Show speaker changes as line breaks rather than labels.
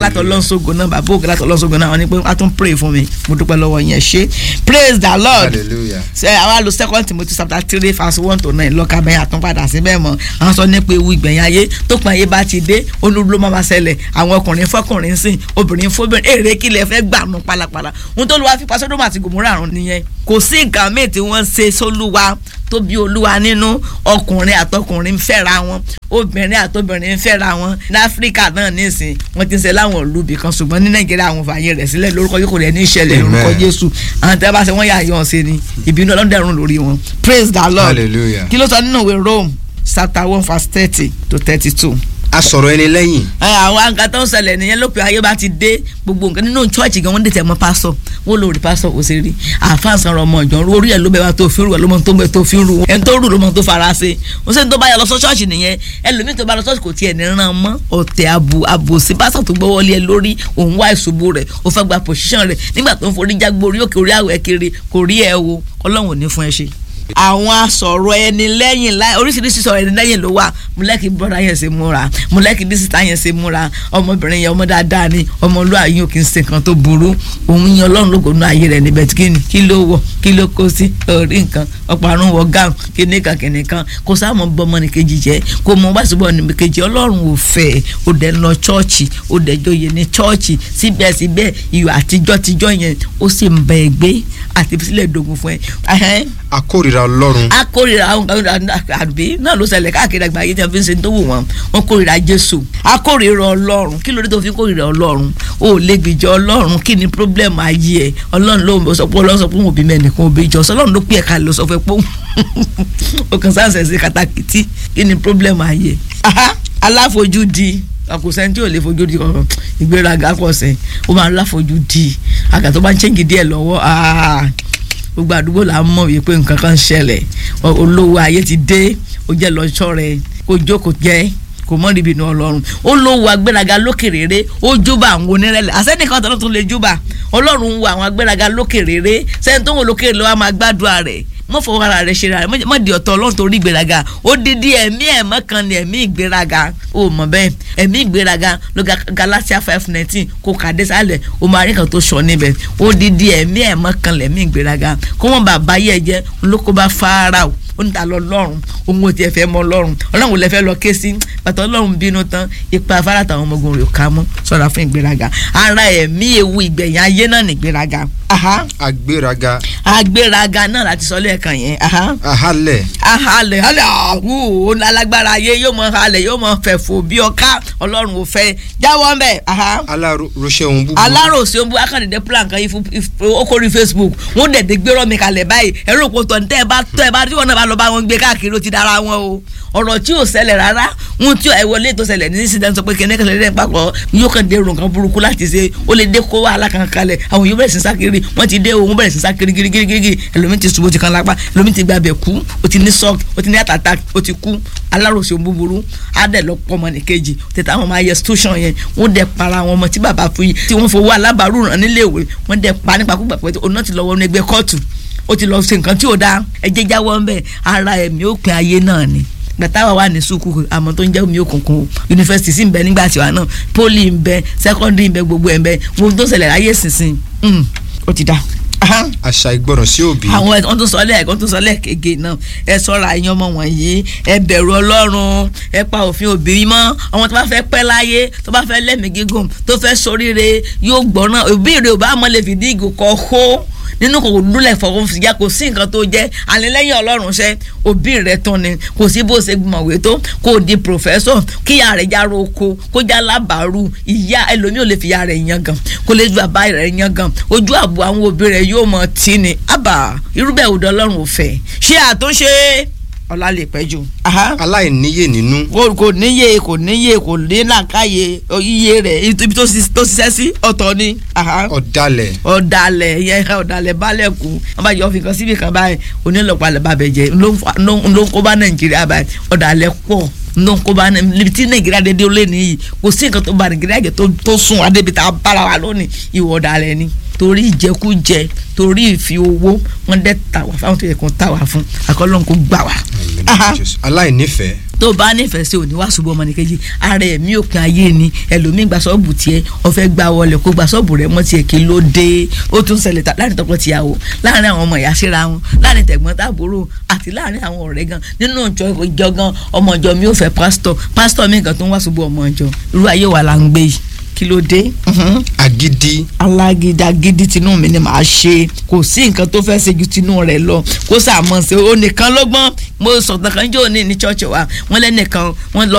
láti ọlọ́sọ̀gùn náà bàbá òkè láti ọlọ́sọ̀gùn náà wọ́n ní pé wọ́n á tún pray fún mi mo dúpẹ́ lọ́wọ́ yẹn ṣe praise the lord
hallelujah
ṣe àwa lo second timothy chapter three verse one to nine lọ́ka bẹ́ẹ̀ àtúnpadà síbẹ̀ mọ́ àwọn sọ nípa ewu ìgbẹ̀yìn ayé tó pọn ayé bá ti dé olúlo máa ma ṣẹlẹ̀ àwọn ọkùnrin fọkùnrin sìn obìnrin fóbìnrin èrè kílẹ̀ fẹ́ gbà nù pálapàla ohun tó lu wa fi pa sódòmù àti gòmùrà àrùn nìyẹn kò sí nǹkan míì tí wọ́n ṣe sólúwa tó bí olúwa nínú ọkùnrin àtọkùnrin ń fẹ́ra wọn obìnrin àtobìnrin ń fẹ́ra wọn ní áfíríkà náà nísìn wọ́n ti ń ṣe láwọn olùbí kan ṣùgbọ́n ní nàìjíríà àwọn fààyè rẹ̀ sílẹ̀ lórúkọ yìí kò rẹ̀ ní ìṣẹ̀lẹ̀
Amen.
lórúkọ jésù àwọn tẹ́ bá ṣe wọ́n yà yọ̀ ṣe ni ìbínú ọlọ́run dẹ̀rùn lórí wọn praise the lord
hallelujah
kí ló sọ nínú ìwé rome chapter one verse thirty to thirty two
a sọ̀rọ̀ ẹni lẹ́yìn
àwọn nǹkan tó ń ṣẹlẹ̀ nìyẹn lópin ayé bá ti dé gbogbo nǹkan nínú chọ́ọ̀chì gan wọ́n dé tẹ̀ mọ́ pásọ̀ wọ́n lórí pásọ̀ kò sí rí àáfàá sanra ọmọ ìjọ orí ẹ̀ ló bẹ̀ wá tó fi rú ẹ̀ ló mọ tó bẹ̀ tó fi rú ẹ̀ tó rú ló mọ tó fara ṣe wọ́n sẹ́ni tó bá yà lọ sọ chọ́ọ̀chì nìyẹn ẹlòmíì tó bá lọ chọ́ọ̀chì kò tiẹ̀ ní ràn mọ́ ọ̀tẹ̀ àbò àbò sí pásọ̀ tó gbọ́ wọlé ẹ lórí òun wá ìṣubú rẹ̀ ó fẹ́ gba pòṣíṣàn rẹ̀ nígbà tó ń forí jágbó orí òkè orí àwẹ̀ kiri kò rí ẹ wo ọlọ́run ò ní fún ẹ ṣe àwọn asọ̀rọ̀ ẹni lẹ́yìn láì oríṣiríṣi sọ̀rọ̀ ẹni lẹ́yìn ló wà mọ̀lẹ́kì bọ́dà yẹn ṣe múra mọ̀lẹ́kì bísítà yẹn ṣe múra ọmọbìnrin yẹn ọmọ dáadáa ni ọmọlúwa yín ò kì í ṣe nǹkan tó burú òun yan ọlọ́run lógo nínú ayé rẹ̀ níbẹ̀ tí kìíní kí ló wọ̀ kí ló kó sí orí nǹkan ọ̀parun wọ gáàmù kíní kan kíní kan kò sáàmù bọ́mọ ní kejì jẹ́ kò mọ wá síbọ̀ ní kejì ọlọ́run ò fẹ́ ó dẹ̀ ń lọ chọ́ọ̀chì ó dẹ̀ joyè ní chọ́ọ̀chì síbẹ̀síbẹ̀ iyọ̀ àtijọ́ tijọ́ yẹn ó sì ń bẹ ẹgbẹ́ àti sílẹ̀ dogun fún ẹ Ẹhẹ́n
akórira ọlọ́run
a kórìíra àwọn kan àbí náà ló ṣẹlẹ̀ káàkiri àgbáyé tí wọ́n fi ń ṣe tó wù wọ́n wọ́n kórìíra jésù a kórìíra ọlọ́run kí ló dé tó fi kórìíra ọlọ́run o ò lè gbìjọ ọlọ́run kí ni problem ayé ẹ ọlọ́run ló sọ pé ọlọ́run sọ pé òun òbí mẹ́nìkan òbí jọ ọlọ́run ló pè ẹ̀ka ló sọ fẹ́ pé o kàn sáǹsẹ̀ sí katakiti kí ni problem ayé aha aláfojúdi àkùsẹ́ni tí ò lè fojú di kankan ìgbéraga pọ̀ sẹ́ ó máa ń láfojúdi àgà tó bá ń ṣéǹgì díẹ̀ lọ́wọ́ ah gbogbo àdúgbò là ń mọ̀ wípé nǹkan kan ń ṣẹlẹ̀ ọ- olówó ayé ti dé ó jẹ́ lọ́jọ́ rẹ̀ kó jókòó jẹ́ kò mọ́ níbi inú ọlọ́run ó lówó agbéraga lókè rere ó júbà àwọn onírẹ̀lẹ̀ àsẹ́nìkan tó tún lè júbà ọlọ́run ń wo àwọn agbéraga lókè rere sẹ́ni tó ń wo lókè rere lọ́wọ́ máa gbàdúrà rẹ̀ mọ́ fọwọ́ ara rẹ̀ ṣe ra rẹ̀ mọ́- mọ́ di ọ̀tọ̀ ọlọ́run torí ìgbéraga ó dídí ẹ̀mí ẹ̀mọ́ kan ní ẹ̀mí ìgbéraga ó mọ̀ bẹ́ẹ̀ ẹ̀mí ìgbéraga ló ga Galatia five nineteen kó kàdé sálẹ̀ ó máa rí kan tó sọ níbẹ̀ ó dídí ẹ̀mí ẹ̀mọ́ kan lẹ̀mí ìgbéraga kó wọ́n bàbá yẹ jẹ́ lóko bá Fáráò ó ní ta lọ lọ́rùn òun ò tiẹ̀ fẹ́ mọ lọ́rùn ọlọ́run ò lè fẹ́ lọ ké sí bàtà ọlọ́run bínú tán ipa afárá táwọn ọmọ ogun rẹ̀ ká mọ́ sọ̀rọ̀ fún ìgbéraga ara ẹ̀mí ewu ìgbẹ̀yìn ayé náà ní ìgbéraga aha
agbéraga
agbéraga náà láti sọ lẹ́ẹ̀kan yẹn aha
ahalẹ̀
ahalẹ̀ halẹ̀ àwù òun alágbára ayé yóò mọ halẹ̀ yóò mọ fẹ̀fọ̀ bí ọká ọlọ́run ò fẹ́ jáwọ́ ń bẹ̀ aha
aláròṣẹ́ ohun búburú
aláròsí ó ń bú akàndínlẹ̀ plan kan yìí fún okòrí facebook wọn dẹ̀dẹ̀ gbérọ́ mi kalẹ̀ báyìí ẹ̀rọ òpó tọ̀ tẹ́ ẹ bá tọ́ ẹ bá tí wọn náà bá lọ bá wọn gbé káàkiri ó ti dára wọn o ọ̀rọ̀ tí ò ṣẹlẹ̀ rárá wọn tí ẹ wọlé tó ṣẹlẹ̀ ní sísè sọ pé kẹ́nẹ́ kẹ́nẹ́ lẹ́yìn papọ̀ yóò kàn dé ronkan burúkú láti ṣe ó lè dé kó wàhálà kan kalẹ̀ àwọn yóò bẹ̀rẹ̀ sí sákiri wọ́n ti dé òun bẹ̀rẹ̀ sí sákiri girigirigiri ẹlòmíì ti ṣubú ti kan lápá ẹlòmíì ti gbàbẹ̀ kú ó ti ní shock ó ti ní heart attack ó ti kú aláròsí ohun búburú á dẹ̀ lọ pọ̀ ọmọ nìkejì tètè àwọn ọmọ ayẹ station yẹn wọ́n dẹ̀ para àwọn ọmọ tí bàbá fún yìí tí wọ́n fowó alábàárù ràn níléèwé wọ́n dẹ̀ pa nípakúgbà pé òun náà ti lọ wọnú ẹgbẹ́ kóòtù ó ti lọ ṣe nǹkan tí ò dáa ẹ jẹ́ jáwọ́ ń bẹ̀ ara ẹ̀mí òpin ayé náà ni gbàtà wà wà ní sukùkù àmọ́ tó ń jẹ́ omi òkùnkùn o yunifásitì sì ń bẹ nígbà tiwa náà poli ń bẹ sẹkọndì ń bẹ gbogbo ẹ̀ ń bẹ gbogbo tó ṣẹlẹ̀ láyé sísìn mm, ó ti dá. Aha
àṣà ìgbọràn sí òbí
àwọn ẹ̀kọ́ tó sọ lẹ́ẹ̀kan tó sọ lẹ́ẹ̀kege náà ẹ sọ́ra ẹ̀yin ọmọ wọ̀nyí ẹ bẹ̀rù ọlọ́run ẹ pa òfin òbí mọ́ àwọn tó bá fẹ́ pẹ́ láyé tó bá fẹ́ lẹ́mìí gígùn tó fẹ́ soríire yóò gbọ́ràn òbí rẹ̀ ò bá mọ̀ lè fìdí ìgò kọ́ hó nínú kò dúlẹ̀ fọwọ́ fìyà kò sí nǹkan tó jẹ́ àlélẹ́yìn ọlọ́run ṣẹ́ òbí rẹ̀ tán ni kò sí bó ṣe mọ̀wé tó kó di pòfẹ́sọ̀ kíyà rẹ̀ já roko kó já lábàárù ìyá ẹlòmíì ò lè fìyà rẹ̀ yan gan kó lè ju bàbá rẹ̀ yan gan ojú àbò àwọn òbí rẹ̀ yóò mọ̀ tí ni àbà irúbẹ̀ òde ọlọ́run ò fẹ́ ṣé àtúnṣe ọ̀la lè pẹ́ jù. Aha
aláìníyè nínú
kò kò níye kò níye kò ní làákàyè iye rẹ̀ ibi tó ṣis- tó ṣiṣẹ́ sí ọ̀tọ̀ ni. Aha
ọ̀dàlẹ̀
ọ̀dàlẹ̀ yẹn ọ̀dàlẹ̀ balẹ̀ kú wọ́n bá yọ ọ́fìn kan síbi kan báyìí onílọ̀pàlẹ̀ bàbẹ̀ jẹ́ ló ń fa- ló ń ló ń kó bá nàìjíríà báyìí ọ̀dàlẹ̀ pọ̀ ló ń kó bá níbi tí nàìjíríà dédé lé nìyí kò sí nǹkan tó ba nàìjíríà jẹ́ tó tó sùn adébítà bára wa lónìí ìwọ ọ̀dàlẹ̀ ni torí ìjẹkújẹ torí ìfi owó wọn dẹ́ ta wá fáwọn tó yẹ kó ta wá fún akọ́lọ́n kó gbà wá. Aha
Jésù. aláìnífẹ̀ẹ́
tó o bá nífẹ̀ẹ́ sí òní wá ṣubú ọmọ nìkejì ara ẹ̀mí òpin ayé ni ẹlòmíín gba sọ́ọ̀bù tiẹ̀ ọ̀fẹ́ gba wọlé kó gba sọ́ọ̀bù rẹ̀ mọ́ tiẹ̀ kí ló dé ó tún ṣẹlẹ̀ láàrin tọkọ tìyàwó láàrin àwọn ọmọ ìyá síra wọn láàrin tẹ̀gbọ́n tàbúrò àti láàrin àwọn ọ̀rẹ́ gan nínú ìjọ gan ọmọ ìjọ mi ò fẹ́ pásítọ̀ pásítọ̀ mi gan tó ń wá ṣubú ọmọ ìjọ irú ayé wa là ń gbé yìí kí ló dé.
agídí.
alágídá gidi tinú mi ni màá ṣe kò sí nǹkan tó fẹ́ ṣe ju tinú rẹ̀ lọ kó sàmọ́ ṣe ó nìkan lọ́gbọ́n mo sọ̀tàn kan jẹ́ òní ní ṣọ́ọ̀ṣì wa wọ́n lẹ́nìkan wọ́n lọ